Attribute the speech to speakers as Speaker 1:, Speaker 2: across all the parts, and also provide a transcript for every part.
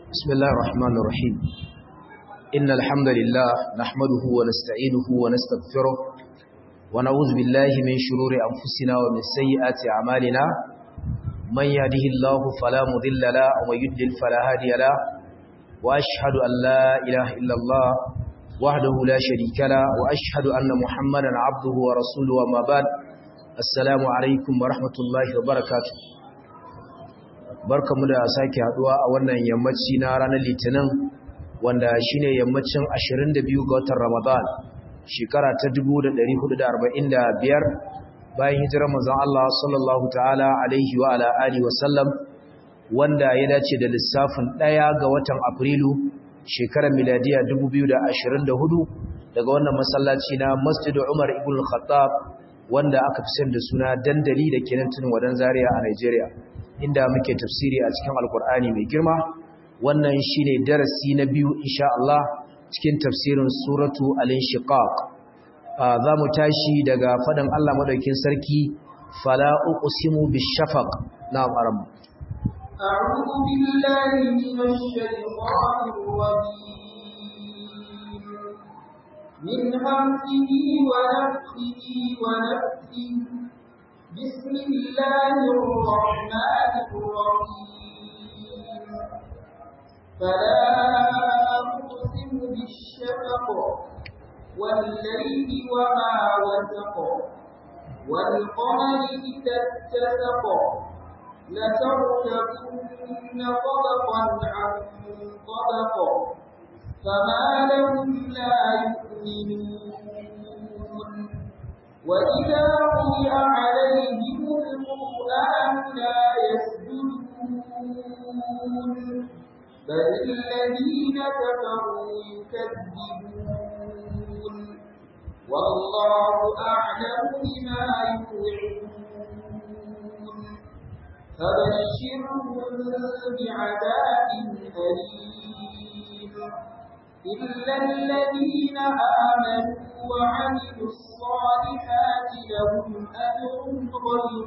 Speaker 1: بسم الله الرحمن الرحيم إن الحمد لله نحمده ونستعينه ونستغفره ونعوذ بالله من شرور أنفسنا ومن سيئات أعمالنا من يهده الله فلا مضل له ومن يضلل فلا هادي له وأشهد أن لا إله إلا الله وحده لا شريك له وأشهد أن محمدا عبده ورسوله وما بعد السلام عليكم ورحمة الله وبركاته barkamu da sake haduwa a wannan yammaci na ranar litinin wanda shine yammacin 22 ga watan Ramadan shekara ta 1445 bayan hijirar manzon Allah sallallahu ta'ala alaihi wa ala alihi wa sallam wanda ya dace da lissafin 1 ga watan Afrilu shekarar miladiya 2024 daga wannan masallaci na Masjid Umar ibn Khattab wanda aka fi da suna dandali da kenan tunin wadan Zaria a Nigeria inda muke tafsiri a cikin alkur'ani mai girma wannan shine darasi na biyu insha Allah cikin tafsirin suratu al-inshiqaq za mu tashi daga fadan Allah madaukin sarki fala uqsimu bishafaq na'am aram
Speaker 2: أعوذ بالله من الشيطان الرجيم من همزه ونفخه ونفخه بسم الله الرحمن الرحيم فلا أقسم بالشفق والليل وما وسق والقمر إذا اتسق لتركبن طبقا عن طبق فما لهم لا يؤمنون وإذا قرئ عليهم القرآن لا يسجدون بل الذين كفروا يكذبون والله أعلم بما يوعدون فبشرهم بعذاب أليم إلا الذين آمنوا وعملوا الصالحات لهم أجر غير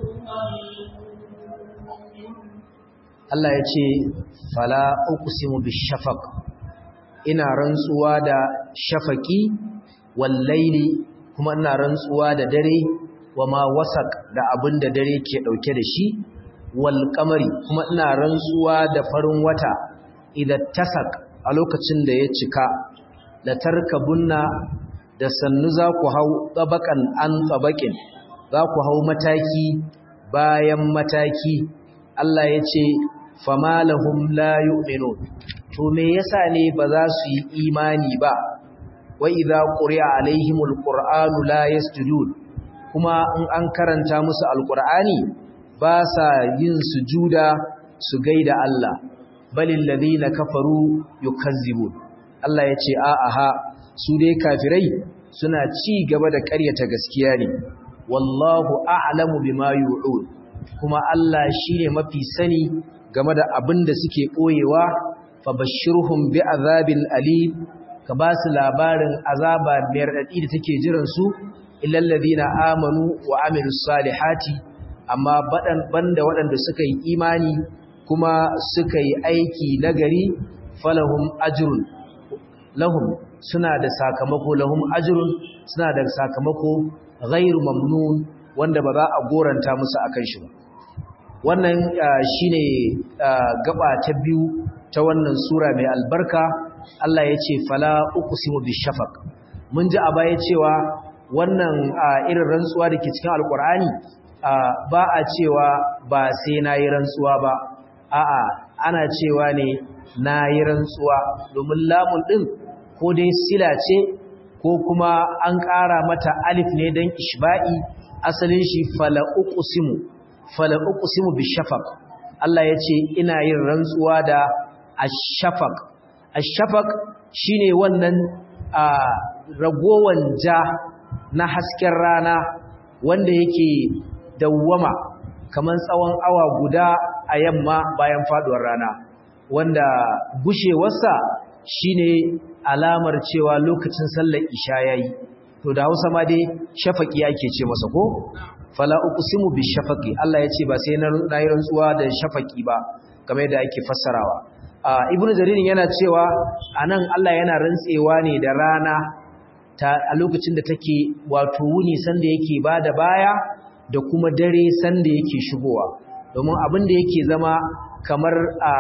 Speaker 1: Allah ya ce fala uqsimu bishafaq ina rantsuwa da shafaqi wal laili kuma ina rantsuwa da dare wama wasaq da abin da dare ke dauke da shi wal qamari kuma ina rantsuwa da farin wata idan tasak a lokacin da ya cika la tarkabunna da sannu za ku hau tsabakan an tsabakin za ku hau mataki bayan mataki Allah ya ce fama lahum la yu'minun to me yasa ne ba za su yi imani ba wa idza quri'a alaihimul qur'anu la yasjudun kuma in an karanta musu alqur'ani ba sa yin sujuda su gaida Allah balil ladina kafaru yukazzibun Allah ya ce a'a ha su dai kafirai suna ci gaba da ƙaryata gaskiya ne wallahu a'lamu bima yu'ud kuma Allah shine mafi sani game da abin da suke koyewa fabashshirhum bi'azabil alim ka ba su labarin azaba mai radadi da take jiran su illal ladina amanu wa amilus salihati amma badan banda waɗanda suka yi imani kuma suka yi aiki nagari falahum ajrun lahum suna da sakamako lahum ajrun suna da sakamako ghairu mamnun wanda ba za a goranta musu akan shi ba wannan shine gaba ta biyu ta wannan sura mai albarka Allah ya ce fala uqsimu bishafaq mun ji a baya cewa wannan irin rantsuwa da ke cikin alkur'ani ba a cewa ba sai nayi rantsuwa ba a'a ana cewa ne nayi rantsuwa domin lamun din ko dai sila ce ko kuma an ƙara mata alif ne don ishba'i asalin shi fala uqsimu fala uqsimu bishafaq Allah yace ina yin rantsuwa da ash-shafaq ash-shafaq shine wannan ragowan ja na hasken rana wanda yake dawwama kaman tsawon awa guda a yamma bayan faduwar rana wanda gushewarsa shine alamar cewa lokacin sallar isha yayi to da Hausa ma dai shafaqi ake ce masa ko fala uqsimu bishafaqi Allah yace ba sai na yi rantsuwa da shafaqi ba kamar yadda ake fassarawa ibnu jaririn yana cewa anan Allah yana rantsewa ne da rana ta a lokacin da take wato wuni sanda yake bada baya da kuma dare sanda yake shigowa domin abin da yake zama kamar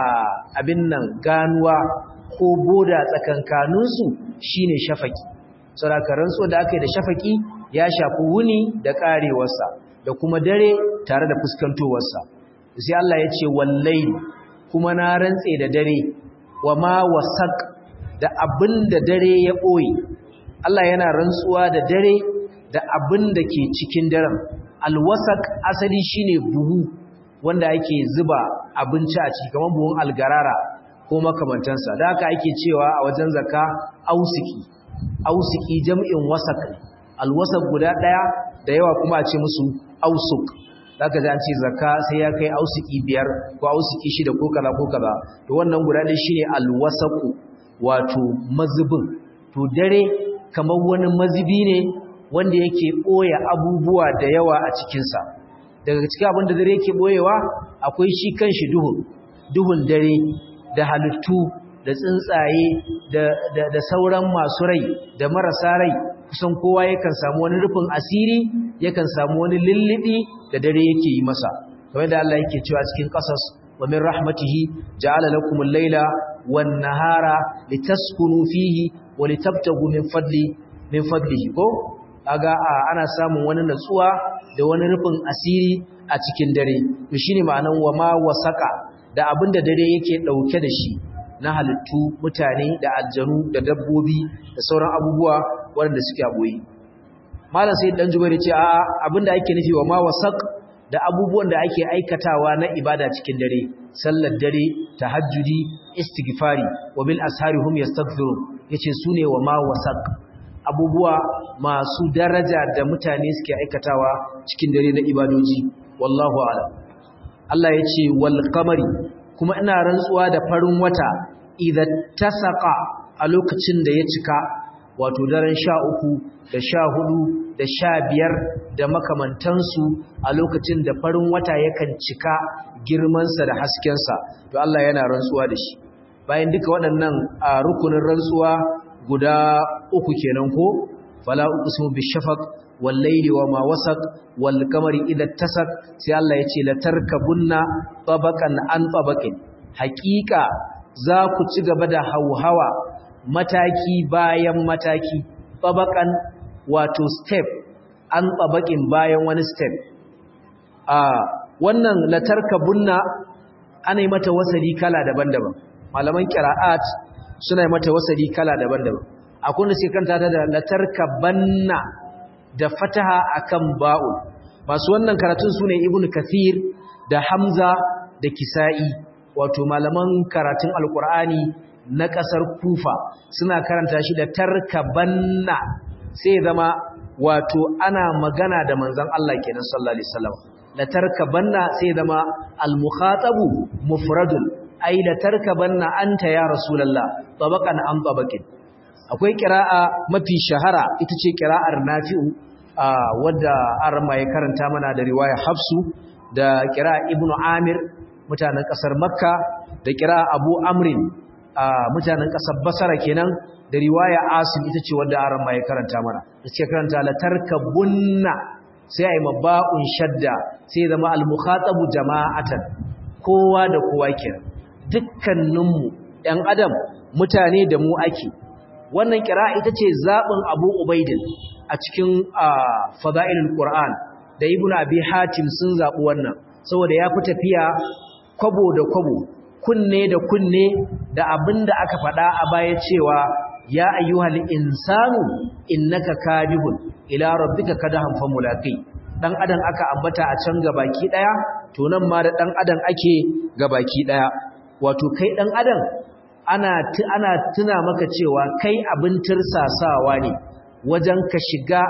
Speaker 1: abin nan ganuwa ko boda tsakankaninsu shine shafaki saboda rantsuwa da aka yi da shafaki ya shafi wuni da karewarsa da kuma dare tare da fuskantowarsa sai Allah ya ce wallahi kuma na rantse da dare wa ma wasaq da abin da dare ya boye Allah yana rantsuwa da dare da abin da ke cikin daren alwasaq asali shine buhu wanda ake zuba abinci a ciki kamar buhun algarara ko makamantansa da haka ake cewa a wajen zakka ausiki ausiki jam'in wasaq alwasaq guda daya da yawa kuma a ce musu ausuk zaka ji an ce zakka sai ya kai ausiki biyar ko ausiki shida ko kaza ko kaza to wannan guda ne shine alwasaqu wato mazubin to dare kamar wani mazubi ne wanda yake boye abubuwa da yawa a cikin sa daga cikin abin da dare yake boyewa akwai shi kanshi duhun duhun dare da halittu da tsuntsaye da, da, da sauran masu rai da marasa rai kusan kowa yakan samu wani rufin asiri yakan samu wani lullubi da dare yake yi masa kamar da Allah yake cewa cikin qasas wa min rahmatihi ja'ala lakumul layla wan nahara litaskunu fihi wa litabtagu min fadli min fadlihi ko kaga ana samun wani natsuwa da wani rufin asiri a cikin dare to shine ma'anan wa ma wasaka da abinda dare yake dauke da shi na halittu mutane da aljanu da dabbobi da sauran abubuwa waɗanda suke aboyi malam sai dan jubairu ce a abinda ake nufi wa ma wasaq da abubuwan da ake aikatawa na ibada cikin dare sallar dare tahajjudi istighfari wa bil ashari hum yastaghfirun yace sune wa ma wasaq abubuwa masu daraja da mutane suke aikatawa cikin dare na ibadoji wallahu a'lam Allah yace wal qamari kuma ina rantsuwa da farin wata idan tasaqa a lokacin da ya cika wato daren sha uku da sha hudu da sha biyar da makamantansu a lokacin da farin wata yakan cika girmansa da haskensa to Allah yana rantsuwa da shi bayan duka waɗannan a rukunin rantsuwa guda uku kenan ko fala uqsimu bishafaq wal layli wama wasaq wal qamari idha tasak sai Allah ya ce la tarkabunna tabaqan an tabaqin haqiqa za ku ci gaba da hauhawa mataki bayan mataki tabaqan wato step an tabaqin bayan wani step a wannan la tarkabunna ana yi mata wasali kala daban-daban malaman qira'at suna yi mata wasali kala daban-daban akwai wanda suke kanta ta da latarkabanna da fataha akan ba'u masu wannan karatun sune ibnu kathir da hamza da kisa'i wato malaman karatun alqur'ani na kasar kufa suna karanta shi da tarkabanna sai zama wato ana magana da manzon Allah kenan sallallahu alaihi wasallam latarkabanna sai zama al-mukhatabu mufradun ai la tarkabanna anta ya rasulullah tabaqan am tabaqin akwai qira'a mafi shahara ita ce qira'ar nafi'u wadda arma ya karanta mana da riwaya hafsu da qira'a ibnu amir mutanen kasar makka da qira'a abu amrin mutanen kasar basra kenan da riwaya asim ita ce wadda arma ya karanta mana ita karanta la tarkabunna sai ai maba'un shadda sai zama al-mukhatabu jama'atan kowa da kowa kenan dukkaninmu ‘yan adam mutane da mu ake wannan kira ita ce zaɓin abu ubaidin a cikin fada'ilul ƙura'an da ibn abi hatim sun zaɓi wannan saboda ya fi tafiya kwabo da kwabo kunne da kunne da abin da aka faɗa a baya cewa ya ayyuhal insanu innaka kadibun ila rabbika kadahan fa mulaqi dan adam aka ambata a can gabaki daya to nan ma da dan adam ake gabaki daya wato kai ɗan adam ana ana tuna maka cewa kai abin tirsasawa ne wajen ka shiga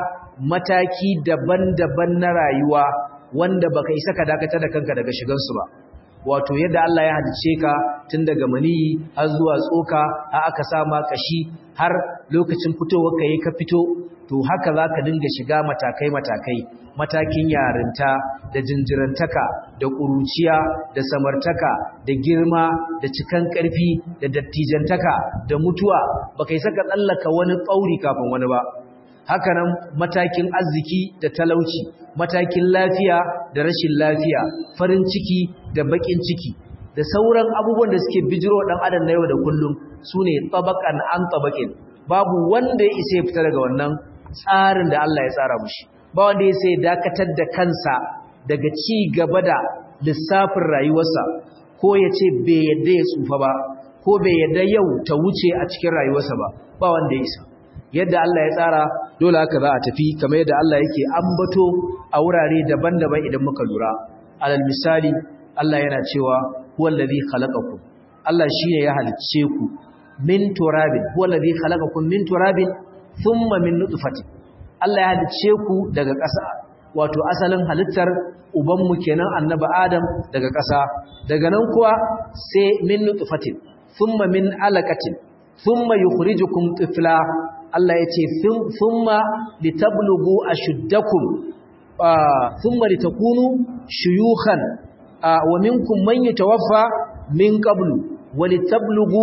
Speaker 1: mataki daban-daban na rayuwa wanda baka isa ka dakata da kanka daga shigansu ba wato yadda Allah ya halice ka tun daga maniyi har zuwa tsoka har aka sa ma kashi har lokacin fitowar ka ka fito to haka zaka dinga shiga matakai matakai matakin yarinta da jinjirantaka da ƙuruciya da samartaka da girma da cikan ƙarfi da dattijantaka da mutuwa baka yi saka tsallaka wani tsauri kafin wani ba hakanan matakin arziki da talauci matakin lafiya da rashin lafiya farin ciki da bakin ciki da sauran abubuwan da suke bijiro dan adam na yau da kullum sune tabaqan an tabaqin babu wanda ya isa ya fita daga wannan tsarin da Allah ya tsara mushi ba wanda ya sai dakatar da kansa daga ci gaba da lissafin rayuwarsa ko ya ce bai yadda ya tsufa ba ko bai yadda yau ta wuce a cikin rayuwarsa ba ba wanda ya isa yadda Allah ya tsara dole haka za a tafi kamar yadda Allah yake ambato a wurare daban-daban idan muka lura alal misali Allah yana cewa huwallazi khalaqakum Allah shine ya halicce ku min turabin huwallazi khalaqakum min turabin thumma min nutfatin Allah ya halicce ku daga ƙasa wato asalin halittar ubanmu kenan annabi Adam daga ƙasa daga nan kuwa sai min nutfatin thumma min alaqatin thumma yukhrijukum tifla Allah ya ce thumma litablughu ashuddakum thumma litakunu shuyukhan wa minkum man yatawaffa min qablu wa litablughu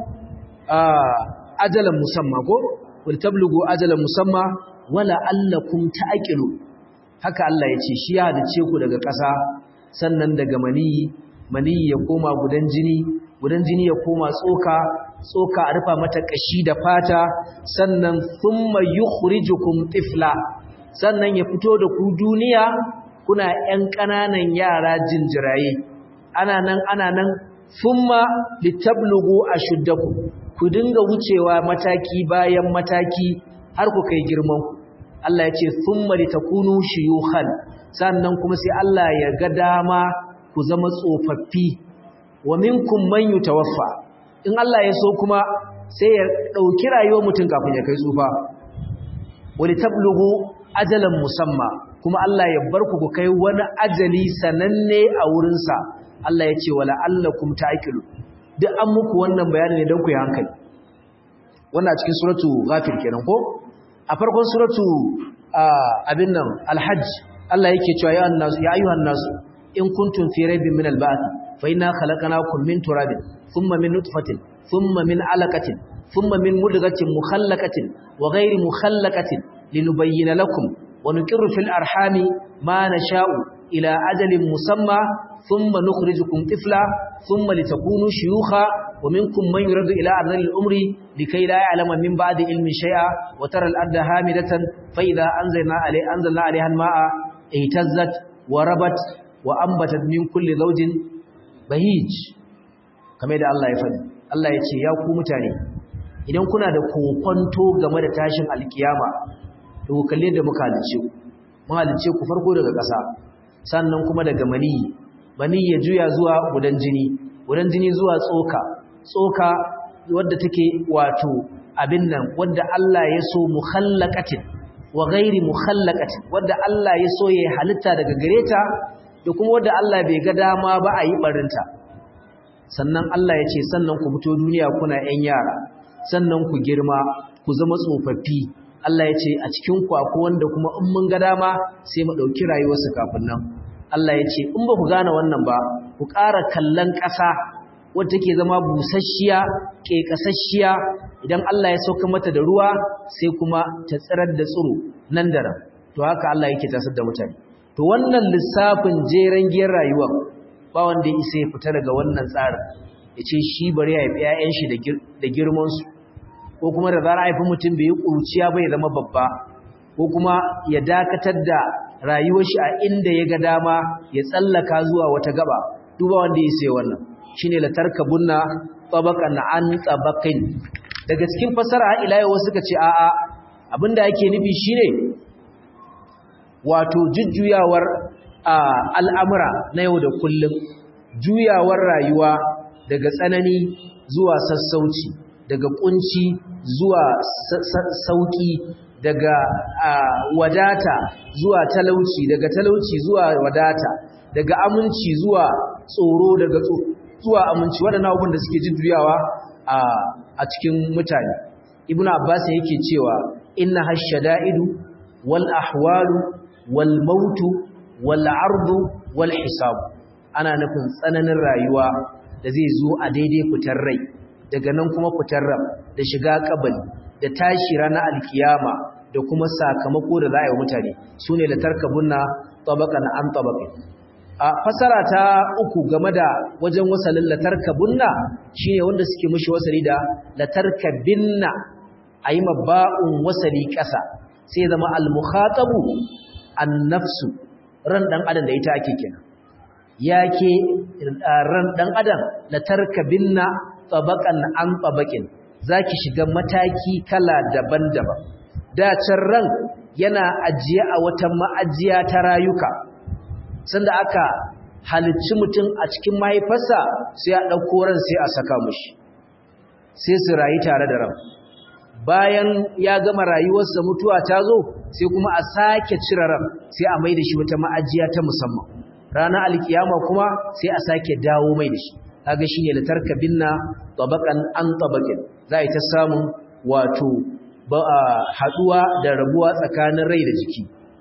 Speaker 1: ajalan musamma ko wa litablughu ajalan musamma wala allakum ta'qilu haka Allah ya ce shi ya halice ku daga ƙasa sannan daga maniyi maniyi ya koma gudan jini gudan jini ya koma tsoka tsoka a rufa mata kashi da fata sannan thumma yukhrijukum tifla sannan ya fito da ku duniya kuna ƴan ƙananan yara jinjiraye ana nan ana nan thumma litablugu ashuddakum ku dinga wucewa mataki bayan mataki har ku kai girman ku Allah ya ce thumma litakunu shuyukhan sannan kuma sai Allah ya ga dama ku zama tsofaffi wa minkum man yutawaffa in Allah ya so kuma sai ya dauki rayuwar mutum kafin ya kai tsufa wali tablughu ajalan musamma kuma Allah ya bar ku ku kai wani ajali sananne a wurin sa Allah ya ce wala allakum ta'qilu duk an muku wannan bayani ne don ku yi hankali wannan a cikin suratu ghafir kenan ko a farkon suratu abin nan alhajj Allah yake cewa ya annasu ya ayyuhan nasu in kuntum fi raibin min alba'th fa inna khalaqnakum min turabin thumma min nutfatin thumma min alaqatin thumma min mudghatin mukhallaqatin wa ghayri mukhallaqatin linubayyana lakum wa nuqirru fil arhami ma nasha'u ila ajalin musamma thumma nukhrijukum tifla thumma litakunu shuyukha wa minkum man yuradu ila ardhil umri likay la ya'lama min ba'di ilmi shay'a wa tara al-ardha hamidatan fa idha anzalna alayha anzalna 'alayha al-ma'a ihtazzat wa rabat wa ambatat min kulli zawjin bahij kamar da Allah ya faɗi Allah ya ce ya ku mutane idan kuna da kokonto game da tashin alkiyama to kalle da muka halice ku mun halice ku farko daga ƙasa sannan kuma daga maniyi maniyi ya juya zuwa gudan jini gudan jini zuwa tsoka tsoka wadda take wato abin nan wadda Allah ya so mukhallaqatin wa ghairi mukhallaqatin wadda Allah ya so ya halitta daga gareta da kuma wadda Allah bai ga dama ba a yi barinta sannan Allah ya ce sannan ku fito duniya kuna ƴan yara sannan ku girma ku zama tsofaffi Allah ya ce a cikin ku akwai wanda kuma in mun ga dama sai mu ɗauki rayuwarsu kafin nan Allah ya ce in ba ku gane wannan ba ku ƙara kallon ƙasa wadda take zama busasshiya ƙeƙasasshiya idan Allah ya sauka mata da ruwa sai kuma ta tsirar da tsiro nan da nan to haka Allah yake tasar da mutane to wannan lissafin jeren giyar rayuwa ba wanda ya isa ya fita daga wannan tsarin ya ce shi bari ya haifi 'ya'yan shi da girmansu ko kuma da zara haifi mutum bai yi ƙuruciya bai zama babba ko kuma ya dakatar da rayuwar shi a inda ya ga dama ya tsallaka zuwa wata gaba duba wanda ya sai wannan shine la tarkabunna tabaqan an tabaqin daga cikin fasara ila yau suka ce a'a abinda yake nufi shine wato jujjuyawar al'amura na yau da kullum juyawar rayuwa daga tsanani zuwa sassauci daga kunci zuwa sauki daga wadata zuwa talauci daga talauci zuwa wadata daga aminci zuwa tsoro daga zuwa aminci waɗannan abubuwan da suke jujjuyawa a cikin mutane ibnu abbas yake cewa inna hashada'idu wal ahwalu wal mautu wal ardu wal hisab ana nufin tsananin rayuwa da zai zo a daidai fitar rai daga nan kuma fitar ram da shiga kabari da tashi ranar alkiyama da kuma sakamako da za a yi wa mutane su ne da tarkabunna tabaqan an tabaqin a fasara ta uku game da wajen wasalin latarkabunna shine wanda suke mishi wasali da latarkabinna ayi mabba'un wasali ƙasa sai zama al-mukhatabu an-nafsu ran dan adam da ita ake kenan yake ran dan adam latarkabinna tabaqan an tabaqin zaki shiga mataki kala daban-daban da can ran yana ajiye a wata ma'ajiya ta rayuka sanda aka halicci mutum a cikin mahaifarsa sai a ɗauko ran sai a saka mushi sai su rayu tare da ran bayan ya gama rayuwarsa mutuwa ta zo sai kuma a sake cire ran sai a mai da shi wata ma'ajiya ta musamman ranar alkiyama kuma sai a sake dawo mai da shi kaga shine latarka binna tabaqan an tabaqin za ta samun wato haduwa da rabuwa tsakanin rai da jiki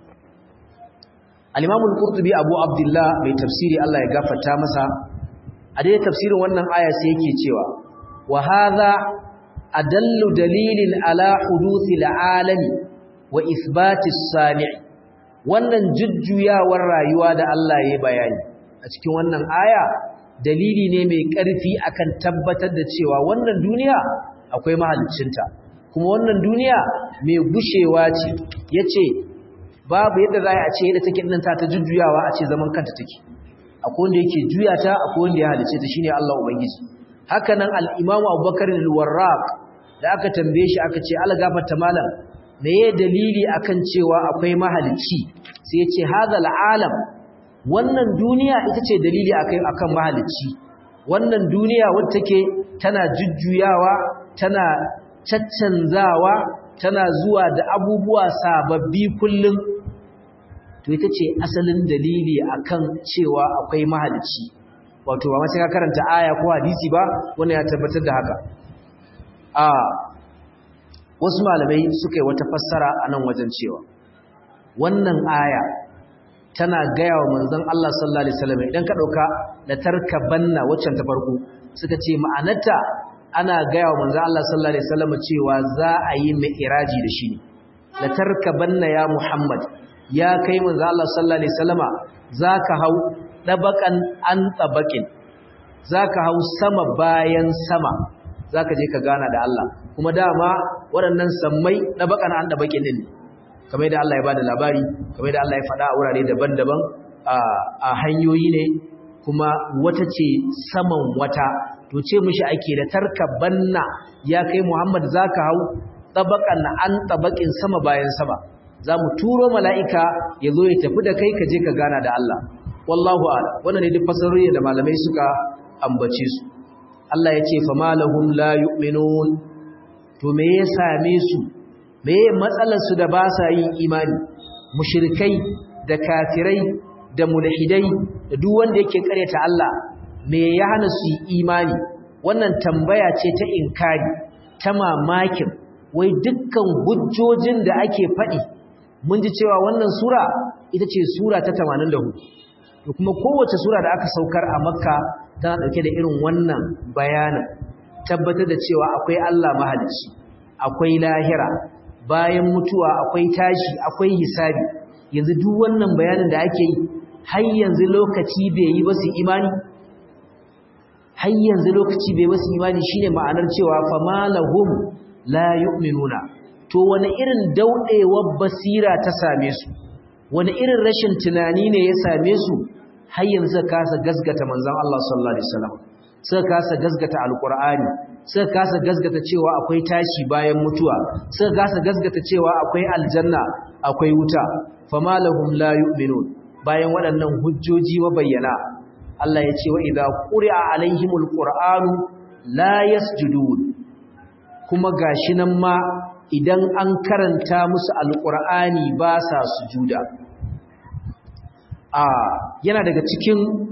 Speaker 1: al-Imam al-Qurtubi Abu Abdullah mai tafsiri Allah ya gafarta masa a dai tafsirin wannan aya sai yake cewa wa hadha adallu dalilin ala huduthil alami wa ithbati as-sami' wannan jujjuyawar rayuwa da Allah ya bayani a cikin wannan aya dalili ne mai ƙarfi akan tabbatar da cewa wannan duniya akwai mahaliccinta kuma wannan duniya mai gushewa ce yace babu yadda za a ce yadda take nan ta ta jujjuyawa a ce zaman kanta take akwai wanda yake juya ta akwai wanda ya halice ta shine Allah ubangiji haka nan al-Imam Abubakar al-Warraq da aka tambaye shi aka ce Allah gafarta malam meye dalili akan cewa akwai mahalicci sai ya ce hadha al-alam wannan duniya ita ce dalili akai akan mahalicci wannan duniya wacce take tana jujjuyawa tana caccanzawa tana zuwa da abubuwa sababbi kullum to ita ce asalin dalili akan cewa akwai mahalicci wato ba sai ka karanta aya ko hadisi ba wannan ya tabbatar da haka a wasu malamai suka yi wata fassara a nan wajen cewa wannan aya tana gaya wa manzon Allah sallallahu alaihi wasallam idan ka dauka da tarkabanna waccan ta farko suka ce ma'anarta ana gaya wa manzon Allah sallallahu alaihi wasallam cewa za a yi mi'raji da shi la tarkabanna ya Muhammad ya kai manzon Allah sallallahu alaihi wasallama zaka hau dabakan an tabakin zaka hau sama bayan sama zaka je ka gana da Allah kuma dama waɗannan sammai dabakan an tabakin din ne kamar da Allah ya bada labari kamar da Allah ya faɗa a wurare daban-daban a hanyoyi ne kuma wata ce saman wata to ce mishi ake da tarkabanna ya kai Muhammad zaka hau tabakan an tabakin sama bayan sama zamu turo mala'ika ya zo ya tafi da kai ka je ka gana da Allah wallahu a'lam wannan ne duk fasarori da malamai suka ambace su Allah ya ce famalahum la yu'minun to me ya same su meye matsalarsu da ba sa yin imani mushrikai da kafirai da mulhidai da duk wanda yake karyata Allah me ya hana su yi imani wannan tambaya ce ta inkari ta mamakin wai dukkan hujjojin da ake faɗi mun ji cewa wannan sura ita ce sura ta 84 to kuma kowace sura da aka saukar a makka tana dauke da irin wannan bayanin tabbatar da cewa akwai Allah mahalicci akwai lahira bayan mutuwa akwai tashi akwai hisabi yanzu duk wannan bayanin da ake yi har yanzu lokaci bai yi ba su imani har yanzu lokaci bai ba su imani shine ma'anar cewa famalahum la yu'minuna to wani irin daudewar basira ta same su wani irin rashin tunani ne ya same su har yanzu kasa gasgata manzon Allah sallallahu alaihi wasallam suka kasa gasgata alqur'ani suka kasa gasgata cewa akwai tashi bayan mutuwa suka kasa gasgata cewa akwai aljanna akwai wuta famalahum la yu'minun bayan waɗannan hujjoji wa bayyana Allah ya ce wa idza quri'a alaihimul qur'anu la yasjudun kuma gashi nan ma idan an karanta musu alqur'ani ba sa sujuda a yana daga cikin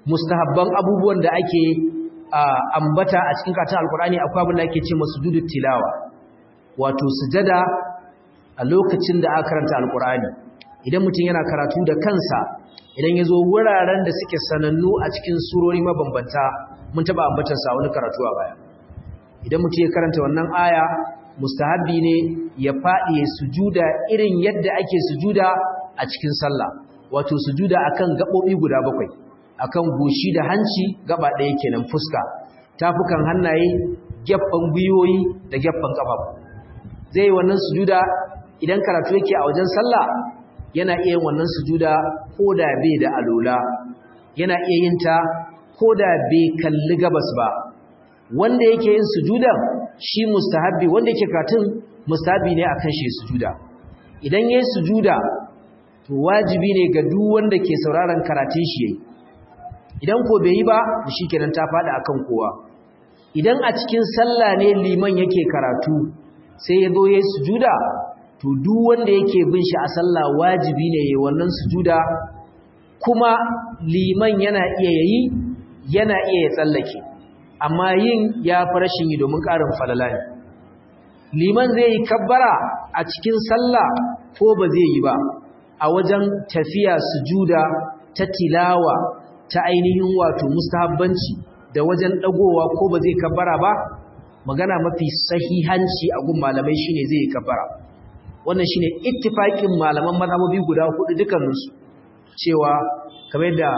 Speaker 1: mustahabban abubuwan da ake ambata a cikin karatun alkur'ani akwai abin da ake ce masujudut tilawa wato sujada a lokacin da aka karanta alkur'ani idan mutum yana karatu da kansa idan ya zo wuraren da suke sanannu a cikin surori mabambanta mun taba ambatar sa wani karatu a baya idan mutum ya karanta wannan aya mustahabbi ne ya faɗi ya sujuda irin yadda ake sujuda a cikin sallah wato sujuda akan gaɓoɓi guda bakwai akan goshi da hanci gaba ɗaya kenan fuska tafukan hannaye gefen gwiwoyi da gefen ƙafafu zai wannan sujuda idan karatu yake a wajen sallah yana iya yin wannan sujuda ko da bai da alola yana iya yin ta ko da bai kalli gabas ba wanda yake yin sujudan shi mustahabbi wanda yake karatun mustahabbi ne akan shi sujuda idan yayi sujuda to wajibi ne ga duk wanda ke sauraron karatun shi yayi idan ko bai yi ba shikenan ta fada akan kowa idan a cikin sallah ne liman yake karatu sai ya zo yayi sujuda to duk wanda yake bin shi a sallah wajibi ne yayi wannan sujuda kuma liman yana iya yayi yana iya ya tsallake amma yin ya fi rashin yi domin ƙarin falala ne liman zai yi kabbara a cikin sallah ko ba zai yi ba a wajen tafiya sujuda ta tilawa ta ainihin wato mustahabbanci da wajen dagowa ko ba zai kabbara ba magana mafi sahihanci a gun malamai shine zai yi kabbara wannan shine ittifaqin malaman mazhabobi guda hudu dukkaninsu cewa kamar da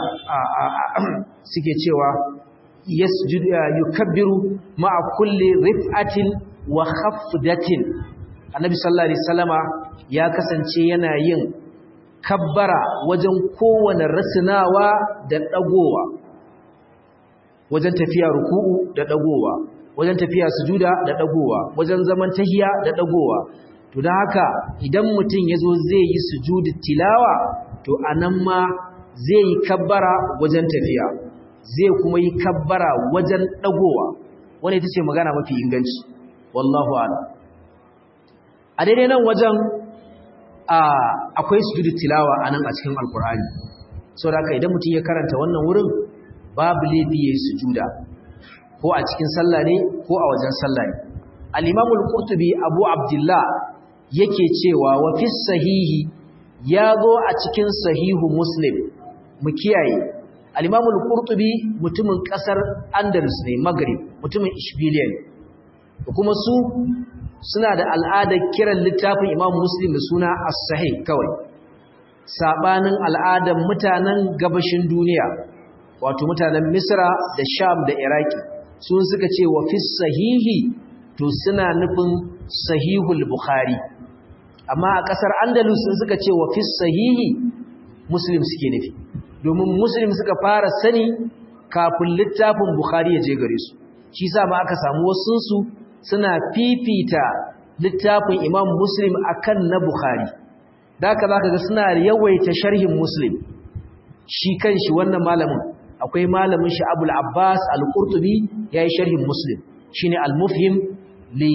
Speaker 1: suke cewa yasjudu yukabbiru ma'a kulli rif'atin wa khafdatin annabi sallallahu alaihi wasallama ya kasance yana yin kabbara wajen kowane rasinawa da dagowa wajen tafiya ruku'u da dagowa wajen tafiya sujuda da dagowa wajen zaman tahiya da dagowa to dan haka idan mutum yazo zai yi sujudi tilawa to anan ma zai yi kabbara wajen tafiya zai kuma yi kabbara wajen dagowa wanda ita ce magana mafi inganci wallahu a'lam a daidai nan wajen akwai sujudu tilawa anan a cikin alkur'ani saboda haka idan mutum ya karanta wannan wurin babu laifi yayin sujuda ko a cikin sallah ne ko a wajen sallah ne al-imam al-qurtubi abu abdullah yake cewa wa fi sahihi ya zo a cikin sahihu muslim mu kiyaye al-imam al-qurtubi mutumin kasar andalus ne maghrib mutumin ishbiliya ne kuma su suna da al'adar kiran littafin imam muslim da suna as-sahih kawai sabanin al'adar mutanen gabashin duniya wato mutanen misra da sham da iraki sun suka ce wa fi sahihi to suna nufin sahihul bukhari amma a kasar andalus sun suka ce wa fi sahihi muslim suke nufi domin muslim suka fara sani kafin littafin bukhari ya je gare su shi sa ma aka samu wasunsu suna fifita littafin imam muslim akan na bukhari da haka zaka ga suna yawaita sharhin muslim shi kanshi wannan malamin akwai malamin shi abul abbas al-qurtubi yayi sharhin muslim shine al-mufhim li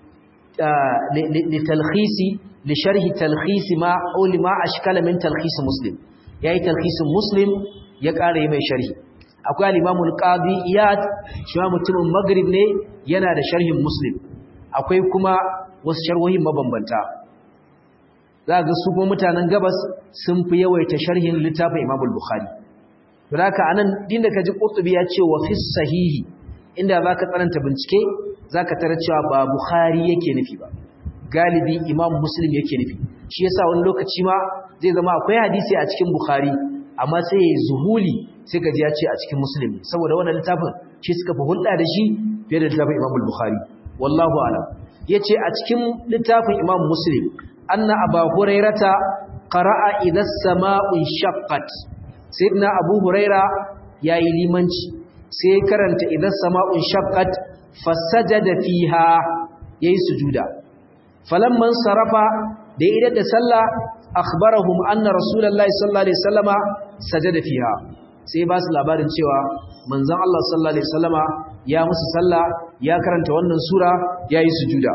Speaker 1: li talkhisi li sharhi talkhisi ma aw li ma ashkala min talkhis muslim yayi talkhisin muslim ya kare mai sharhi akwai al-imam al-qadi iyad shi ma mutumin maghrib ne yana da sharhin muslim akwai kuma wasu sharhohin mabambanta za ga su kuma mutanen gabas sun fi yawaita sharhin littafin imam al-bukhari to haka anan dinda kaji qurtubi ya ce wa fi sahihi inda zaka tsananta bincike zaka tarar cewa ba bukhari yake nufi ba galibi imam muslim yake nufi shi yasa wani lokaci ma zai zama akwai hadisi a cikin bukhari amma sai ya zuhuli sai ka ji ya ce a cikin muslim saboda wannan littafin shi suka fi hulɗa da shi fiye da littafin imam al-bukhari wallahu a'lam yace a cikin littafin imam muslim anna aba hurairata qara'a idha as-sama'u shaqqat sayyidina abu huraira yayi limanci sai karanta idha as-sama'u shaqqat fasajada fiha yayi sujuda falamman sarafa da idan da sallah akhbarahum anna rasulullahi sallallahu alaihi wasallama sajada fiha sai ba su labarin cewa manzon Allah sallallahu alaihi wasallama ya musu sallah ya karanta wannan sura yayi sujuda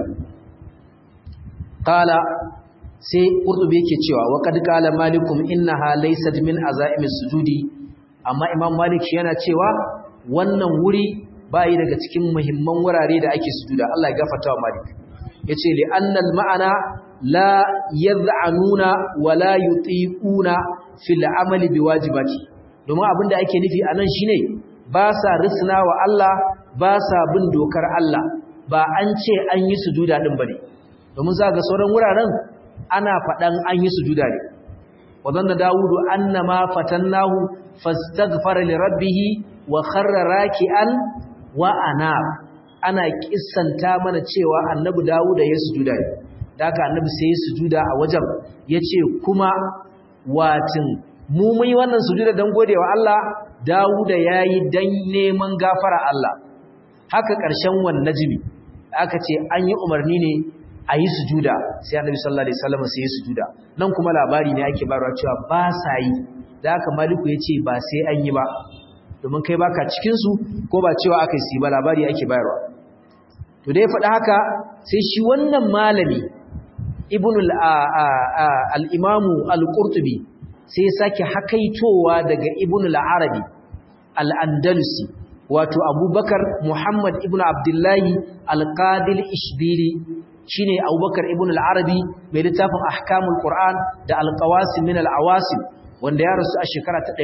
Speaker 1: qala sai qurtubi yake cewa wa qad qala malikum innaha laysat min azaimis sujudi amma imam malik shi yana cewa wannan wuri bayi daga cikin muhimman wurare da ake sujuda Allah ya gafarta wa malik yace li annal ma'ana la yad'anuna wa la yutiquna fil amali biwajibati domin abinda ake nufi anan shine ba sa risna wa Allah ba sa bin dokar Allah ba an ce an yi sujuda din bane domin za ga sauran wuraren ana faɗan an yi sujuda ne wadanna dawudu annama fatannahu fastaghfara li rabbih wa kharra raki'an wa ana ana kissanta mana cewa annabi dawuda ya sujuda ne daga annabi sai ya sujuda a wajen yace kuma watin mu mai wannan sujuda dan godewa Allah dawuda yayi dan neman gafara Allah haka ƙarshen wan najmi aka ce an yi umarni ne a yi sujuda sai annabi sallallahu alaihi wasallam sai ya sujuda nan kuma labari ne ake bayarwa cewa ba sa yi da haka maliku yace ba sai an yi ba domin kai baka cikin su ko ba cewa akai su ba labari ake bayarwa to dai faɗa haka sai shi wannan malami ibnu al-imamu al-qurtubi sai ya sake hakaitowa daga ibnu al-arabi al-andalusi wato abubakar muhammad ibnu abdullahi al-qadil ishbili shine Abubakar ibn al-Arabi mai littafin Ahkamul Qur'an da Al-Qawasim min al-Awasim wanda ya rasu a shekara ta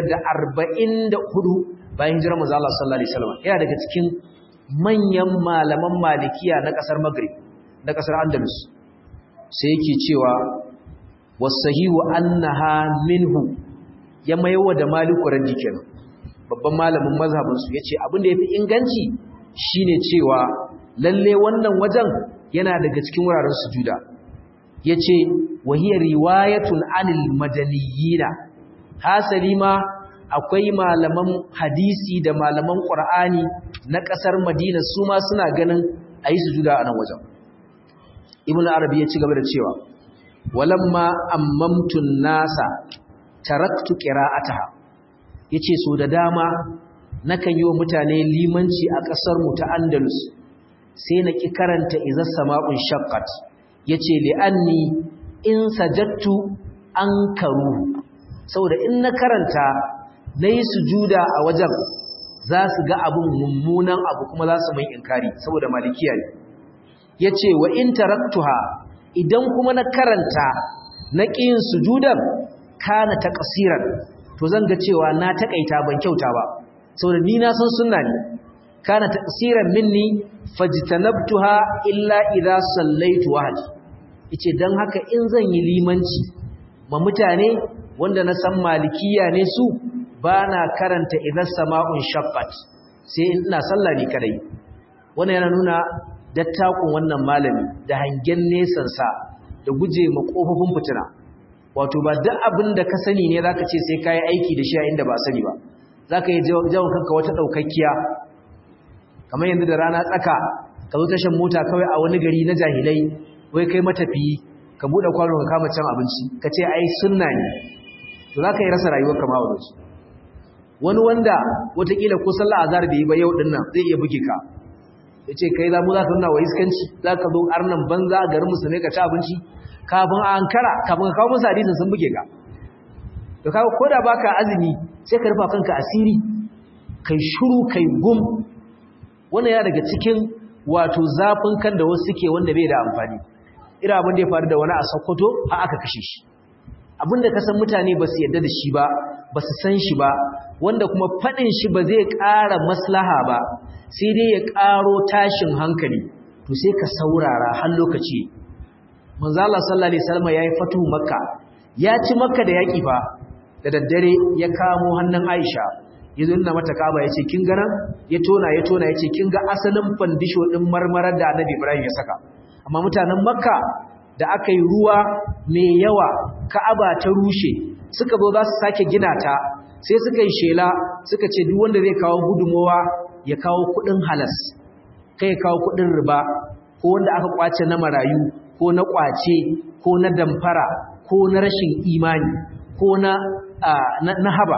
Speaker 1: 544 bayan hijirar manzo Allah sallallahu alaihi wasallam yana daga cikin manyan malaman malikiya na kasar Maghrib na kasar Andalus sai yake cewa wasahihu annaha minhu ya mayawa da Maliku raddi kenan babban malamin mazhabin su yace abin da yafi inganci shine cewa lalle wannan wajen yana daga cikin wuraren sujuda yace wahiyar riwayatun anil madaniyina hasali ma akwai malaman hadisi da malaman qur'ani na kasar madina su ma suna ganin ayi sujuda a nan wajen ibnu arabi ya ci gaba da cewa walamma ammamtun nasa taraktu qira'ataha yace so da dama nakan yi wa mutane limanci a kasar mu ta andalus sai na ki karanta izar sama'un shaqqat yace li'anni in sajattu ankaru saboda in na karanta nayi sujuda a wajen za su ga abun mummunan abu kuma za su mai inkari saboda malikiya ne yace wa in taraktuha idan kuma na karanta na ƙin sujudan kana taqsiran to zan ga cewa na takaita ban kyauta ba saboda ni na san sunna ne kana taqsiran minni fajtanabtuha illa idza sallaitu wahdi yace dan haka in zan yi limanci ma mutane wanda na san malikiya ne su bana karanta idza sama'un shaqqat sai ina sallah ni kadai wannan yana nuna dattakun wannan malami da hangen nesan sa da guje ma kofofin fitina wato ba duk abin da ka sani ne zaka ce sai kai aiki da shi a inda ba sani ba zaka yi jawon kanka wata daukakkiya kamar yanzu da rana tsaka ka zo tashan mota kawai a wani gari na jahilai wai kai matafiyi ka bude kwano ka kama cin abinci ka ce ai sunna ne to zaka yi rasa rayuwar kama wa su wani wanda watakila ko sallah azhar da yi ba yau din nan zai iya buge ka yace kai za mu za ka nuna wa iskanci za ka zo arnan banza a garin musulmai ka ci abinci kafin a ankara kafin ka kawo musu hadisin sun buge ka to kawo ko da baka azumi sai ka rufa kanka asiri kai shuru kai gum wannan ya daga cikin wato zafin kan da wasu suke wanda bai da amfani ira abin da ya faru da wani a Sokoto a aka kashe shi abinda ka san mutane ba su yarda da shi ba ba su san shi ba wanda kuma faɗin shi ba zai ƙara maslaha ba sai dai ya ƙaro tashin hankali to sai ka saurara har lokaci manzo Allah sallallahu alaihi wasallam yayi fatu makka ya ci makka da yaki fa da daddare ya kamo hannun Aisha yazo nuna mata kaba yace kin ga nan ya tona ya tona yace kin ga asalin fandisho din marmarar da Annabi Ibrahim ya saka amma mutanen makka da aka yi ruwa mai yawa ka'aba ta rushe suka zo za su sake gina ta sai suka yi shela suka ce duk wanda zai kawo gudumowa ya kawo kudin halas kai ya kawo kudin riba ko wanda aka kwace na marayu ko na kwace ko na damfara ko na rashin imani ko na na haba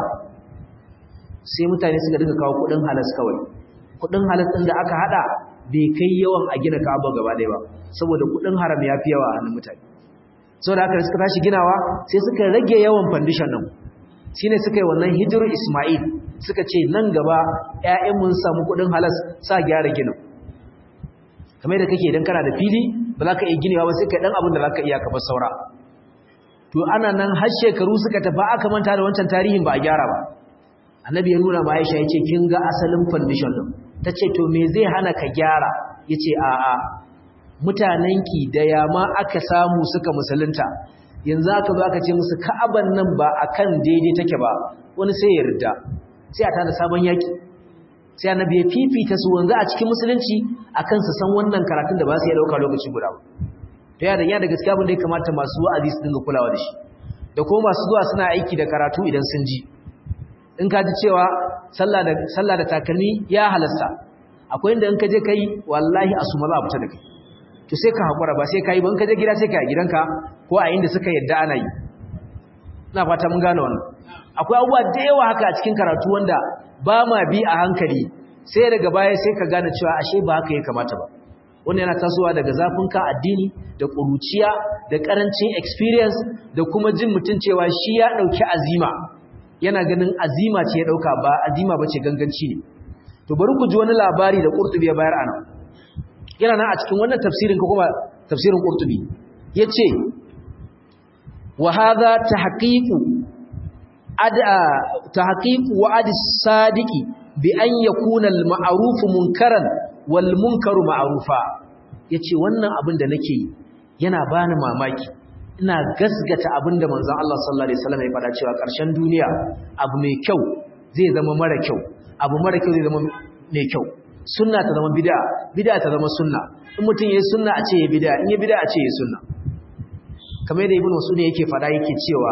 Speaker 1: sai mutane suka dinga kawo kudin halas kawai kudin halas din da aka hada bai kai yawan a gina Ka'aba gaba ɗaya ba saboda kudin haram ya fi yawa a hannun mutane saboda haka suka tashi ginawa sai suka rage yawan foundation din shine suka yi wannan hijiru Ismail suka ce nan gaba ƴaƴan mun samu kuɗin halas sa gyara ginin kamar da kake idan kana da fili ba za ka iya ginewa ba sai ka dan abin da za ka iya ka saura to ana nan har shekaru suka tafi aka manta da wancan tarihin ba a gyara ba annabi ya nuna ma Aisha yace kin ga asalin foundation din tace to me zai hana ka gyara yace a a mutanenki da yama aka samu suka musulunta yanzu aka zo aka ce musu ka'aban nan ba akan daidai take ba wani sai ya yarda sai a tada sabon yaki sai annabi ya fifita su wanzu a cikin musulunci akan su san wannan karatun da ba su iya dauka lokaci guda ba to ya da ya da gaskiya abin da ya kamata masu wa'azi su dinga kulawa da shi da kuma masu zuwa suna aiki da karatu idan sun ji in ka ji cewa sallah da sallah da takalmi ya halasta akwai inda in ka je kai wallahi asuma za a fita da kai to sai ka hakura ba sai kai ba in ka je gida sai ka yi gidanka ko a inda suka yadda ana yi ina fata mun gane wannan akwai abubuwa da yawa haka a cikin karatu wanda ba ma bi a hankali sai daga baya sai ka gane cewa ashe ba haka ya kamata ba wannan yana tasowa daga zafin ka addini da ƙuruciya da ƙarancin experience da kuma jin mutum cewa shi ya ɗauki azima yana ganin azima ce ya ɗauka ba azima ba ce ganganci ne to bari ku ji wani labari da ƙurtubi ya bayar ana yana nan a cikin wannan tafsirin ko kuma tafsirin ƙurtubi ya ce wa hadha tahqiqu ada tahqiqu wa'd as-sadiqi bi an yakuna al-ma'ruf munkaran wal munkaru ma'rufa yace wannan abin da nake yi yana bani mamaki ina gasgata abin da manzon Allah sallallahu alaihi wasallam ya faɗa cewa ƙarshen duniya abu mai kyau zai zama mara kyau abu mara kyau zai zama mai kyau sunna ta zama bid'a bid'a ta zama sunna in mutum yayi sunna a ce ya bid'a in ya bid'a a ce ya sunna kamar yadda ibnu mas'ud yake faɗa yake cewa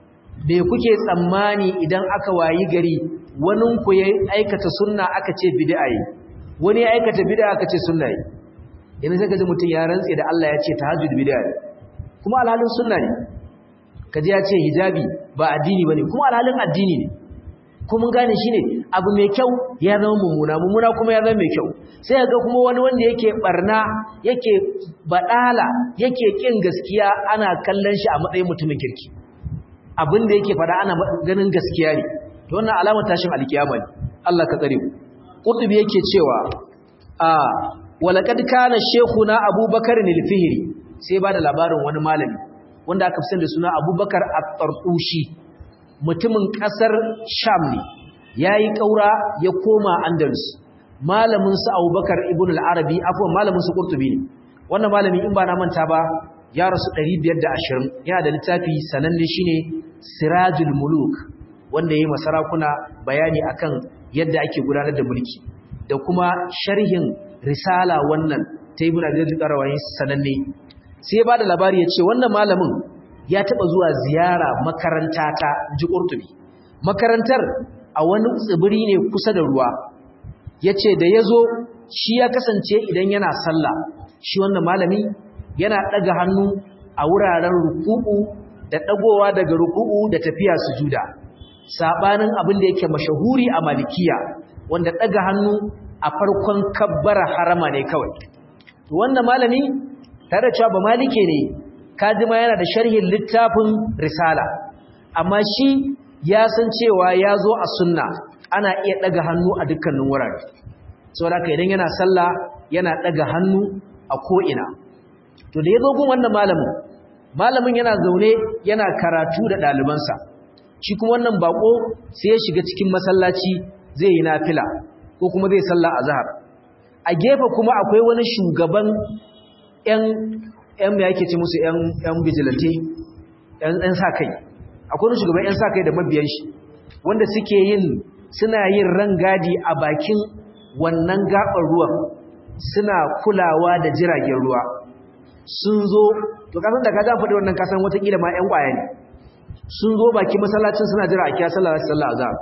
Speaker 1: me kuke tsammani idan aka wayi gari wani ku ya aikata sunna aka ce bid'a yi wani ya aikata bid'a aka ce sunna yi yanzu sai kaji mutum ya rantse da Allah ya ce tahajjud bid'a ne kuma alhalin sunna ne kaji ya ce hijabi ba addini bane kuma alhalin addini ne ko mun gane shine abu mai kyau ya zama mummuna mummuna kuma ya zama mai kyau sai ga kuma wani wanda yake barna yake badala yake kin gaskiya ana kallon shi a matsayin mutumin kirki abin da yake fada ana ganin gaskiya ne to wannan alamar tashin alkiyama ne Allah ka tsare mu qurtubi yake cewa a walaqad kana shaykhuna abubakar al-fihri sai ba da labarin wani malami wanda aka fi da suna abubakar at-tartushi mutumin kasar sham ne yayi kaura ya koma andalus malamin sa abubakar ibn al-arabi afwan malamin sa qurtubi ne wannan malami in ba na manta ba ya rasu 520 yana da littafi sananne shine sirajul muluk wanda yayi masarakuna bayani akan yadda ake gudanar da mulki da kuma sharhin risala wannan ta ibn abi zaid qarawayi sananne sai ya bada labari ya ce wannan malamin ya taba zuwa ziyara makaranta ta ji qurtubi makarantar a wani tsibiri ne kusa da ruwa yace da yazo shi ya kasance idan yana sallah shi wannan malami yana daga hannu a wuraren ruku'u da dagowa daga ruku'u da tafiya sujuda sabanin abin da yake mashahuri a malikiya wanda daga hannu a farkon kabbara harama ne kawai to wannan malami tare cewa ba malike ne kadima yana da sharhin littafin risala amma shi ya san cewa ya zo a sunna ana iya daga hannu a dukkanin wurare saboda haka idan yana sallah yana daga hannu a ko'ina to da ya zo gun wannan malamin malamin yana zaune yana karatu da ɗalibansa shi kuma wannan bako sai ya shiga cikin masallaci zai yi nafila ko kuma zai salla a zahar a gefe kuma akwai wani shugaban ‘yan ‘yan ya yake ce musu ‘yan vigilante ‘yan sa kai akwai wani shugaban ‘yan sa kai da mabiyan shi wanda suke yin suna yin rangadi a bakin wannan gaɓar ruwan suna kulawa da jiragen ruwa sun zo to kasan da ka ja faɗi wannan kasan watakila ma ‘yan ƙwaya ne sun zo baki masallacin suna jira a kiyar sallah sallah azhar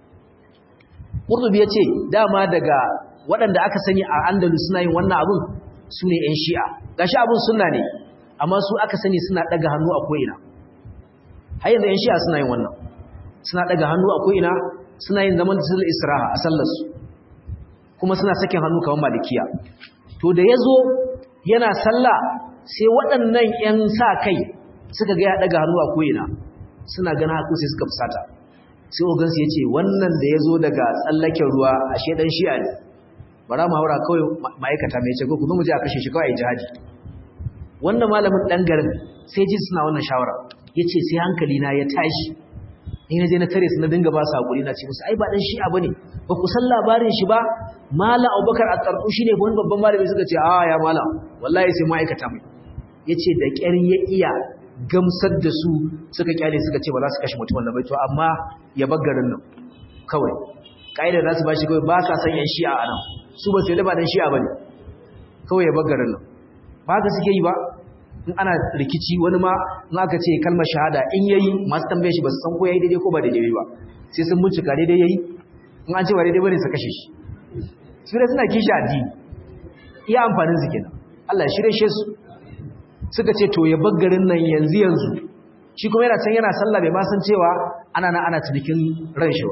Speaker 1: Qurtubi yace dama daga waɗanda aka sani a Andalus suna yin wannan abun sune ƴan Shi'a gashi abun sunna ne amma su aka sani suna daga hannu a ko'ina har yanzu ƴan Shi'a suna yin wannan suna daga hannu a ko'ina suna yin zaman sul israha a sallar su kuma suna sakin hannu kamar malikiya to da yazo yana sallah sai waɗannan ƴan sa kai suka ga ya daga hannu a ko'ina suna gana haku sai suka fusata sai ogansu ya ce wannan da ya zo daga tsallaken ruwa a shedan shi'a ne bara mu haura kawai ma'aikata mai ce ko kuma mu je a kashe shi kawai jihadi wannan malamin dan garin sai ji suna wannan shawara yace sai hankali na ya tashi ni na je na tare su na dinga ba su hakuri na ce musu ai ba dan shi'a bane ba ku san labarin shi ba malam Abubakar at-Tarqu shine wani babban malami suka ce a ya malam wallahi sai ma'aikata mai yace da ƙyar ya iya gamsar da su suka kyale suka ce ba za su kashe mutum wannan bai to amma ya bar garin nan kawai kaidar za su bashi kawai ba sa san yan shi'a a nan su ba su yi ba dan shi'a bane kawai ya bar garin nan ba haka suke yi ba in ana rikici wani ma in aka ce kalmar shahada in yayi masu tambaye shi ba su san ko yayi daidai ko ba daidai ba sai sun bincika daidai yayi in an ce ba daidai bane su kashe shi su da suna kishi addini iya amfanin su kenan Allah ya shirye su suka ce to ya bar garin nan yanzu yanzu shi kuma yana can yana sallah bai ma san cewa ana nan ana cinikin ran shi ba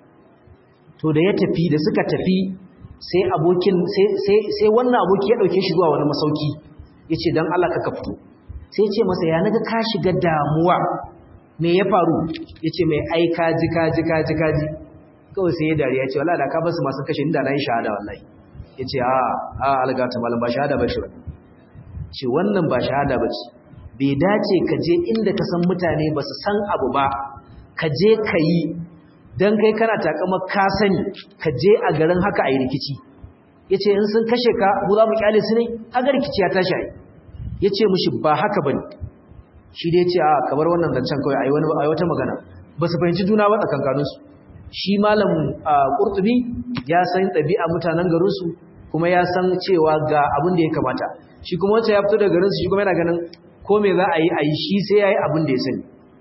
Speaker 1: to da ya tafi da suka tafi sai abokin sai sai sai wannan aboki ya dauke shi zuwa wani masauki yace dan Allah ka fito sai ce masa ya naga ka shiga damuwa me ya faru yace mai ai ka ji ka ji ka ji ka ji kawai sai ya dariya ce wallahi da ka basu masu kashe inda nayi shahada wallahi yace a a alga ta malam ba shahada ba shi ce wannan ba shahada ba ce bai dace ka je inda ka san mutane ba su san abu ba ka je ka yi don kai kana takama ka sani ka je a garin haka a yi rikici ya ce in sun kashe ka mu za mu kyale su ne haka rikici ya tashi ai ya ce mushi ba haka ba ne shi dai ce a kamar wannan zancen kawai a yi wata magana ba su fahimci juna ba tsakankaninsu shi malam ƙurtubi ya san ɗabi'a mutanen garinsu kuma ya san cewa ga abin da ya kamata shi kuma wacce ya fito daga garinsu shi kuma yana ganin ko me za a yi a yi shi sai ya yi abin da ya sani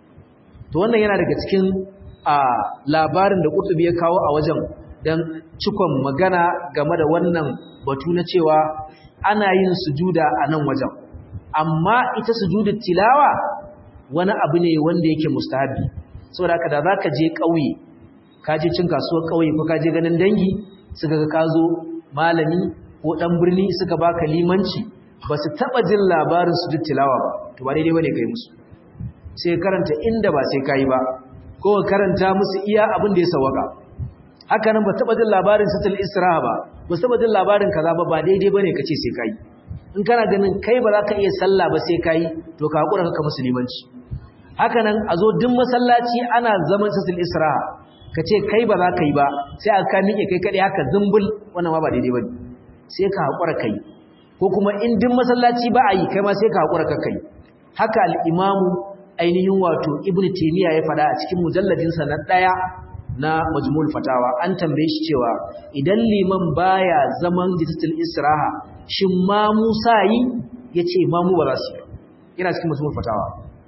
Speaker 1: to wannan yana daga cikin a labarin da ƙurtubi ya kawo a wajen don cikon magana game da wannan batu na cewa ana yin sujuda a nan wajen amma ita sujudar tilawa wani abu ne wanda yake mustahabi saboda haka da za ka je ƙauye ka je cin kasuwar ƙauye ko ka je ganin dangi suka ga ka zo malami ko ɗan birni suka baka limanci ba su taɓa jin labarin su duk tilawa ba to ba daidai ba ne kai musu sai karanta inda ba sai ka yi ba ko karanta musu iya abin da ya sawaka haka nan ba taɓa jin labarin sitil isra'a ba ba taɓa jin labarin kaza ba ba daidai ba ne ka ce sai ka yi in kana ganin kai ba za ka iya sallah ba sai ka yi to ka haƙura ka musulmanci haka nan a zo duk masallaci ana zaman sitil isra'a ka ce kai ba za ka yi ba sai aka miƙe kai kaɗai haka zumbul wannan ma ba daidai ba ne sai ka haƙura ka yi ko kuma in din masallaci ba a yi kai ma sai ka haƙura ka kai haka al'imamu ainihin wato ibn taimiyya ya faɗa a cikin mujalladinsa na ɗaya na majmul fatawa an tambaye shi cewa idan liman baya zaman jitatul israha shin ma musa yi ya ce ma mu ba za su yi yana cikin majmul fatawa